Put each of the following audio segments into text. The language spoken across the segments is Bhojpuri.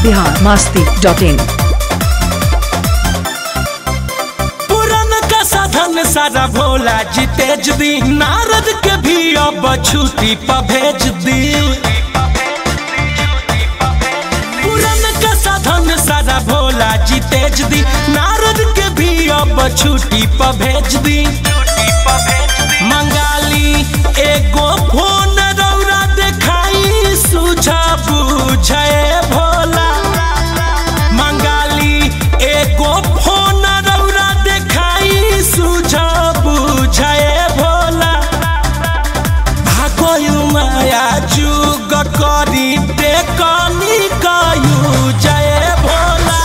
बिहार मस्ती डॉट इन पुरन का साधन सारा भोला जी तेज दी नारद के भी अब छुट्टी पर भेज दी पुरन का साधन सारा भोला जी तेज दी नारद के भी अब छुट्टी पर भेज दी मंगाली एगो फोन रौरा देखाई सुझा बुझे भोला मंगाली एगो फोन रौरा देखाई सुझा बुझे भोला भागोयु माया जुग करी टेकनी कयु जय भोला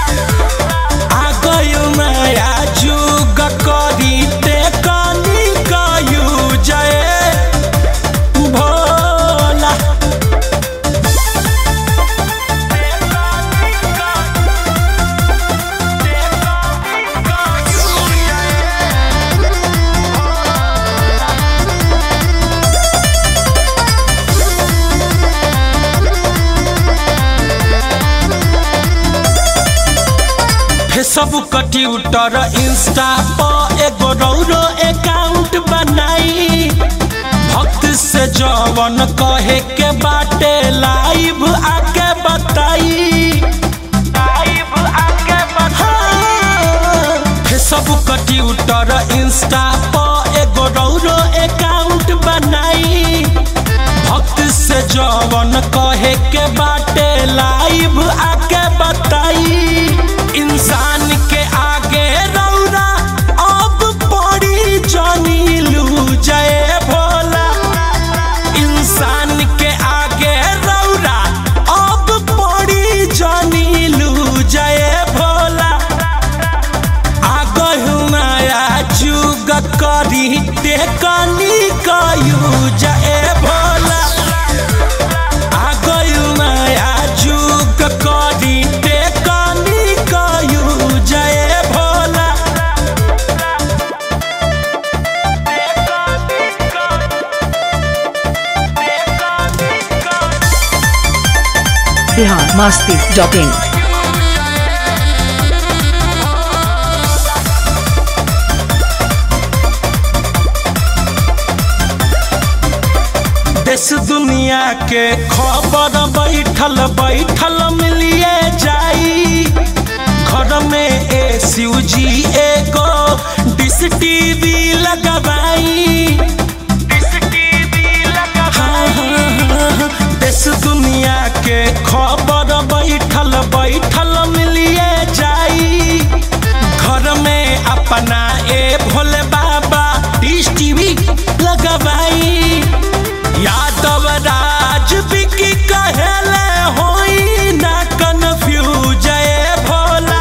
आगोयु माया जुग करी टेकनी कयु जय भोला फेसबुक ट्विटर इंस्टा पर एगो रौरो अकाउंट बनाई भक्त से जवन कहे के बाटे लाइव आके बताई हाँ, फेसबुक ट्विटर इंस्टा पर एगो रौरो अकाउंट बनाई भक्त से जवन कहे के बाटे लाइव आके बताई इंसान के आगे रौरा अब पड़ी जानी लू जय भोला इंसान के आगे रौरा अब पड़ी जानी लू जय भोला आगहु माया जुग करी टेकनी कयू जय भोला आगहु माया जुग करी टेकनी कयू जय भोला बिहार मस्ती डॉट इन देश दुनिया के खबर बैठल बैठल मिलिए जाई घर में ए जी एगो डिश टीवी लगवाई हाँ, हाँ, हाँ, देश दुनिया के खबर बैठल बैठल मिलिए जाई घर में अपना ए भोले बाबा डिश टीवी लगवाई यादव राज बिकी कहेले होई ना कन्फ्यूज ए भोला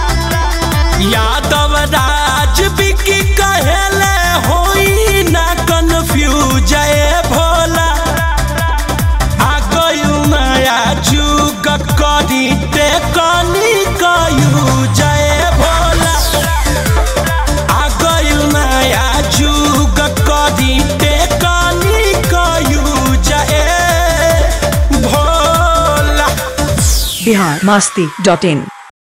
यादव राज बिकी कहेले होई ना कन्फ्यूज ए भोला आगयु माया जुग करी टेकनी कयू जय भोला आगयु माया जुग करी टेकनी कयू जय भोला बिहार मस्ती डॉट इन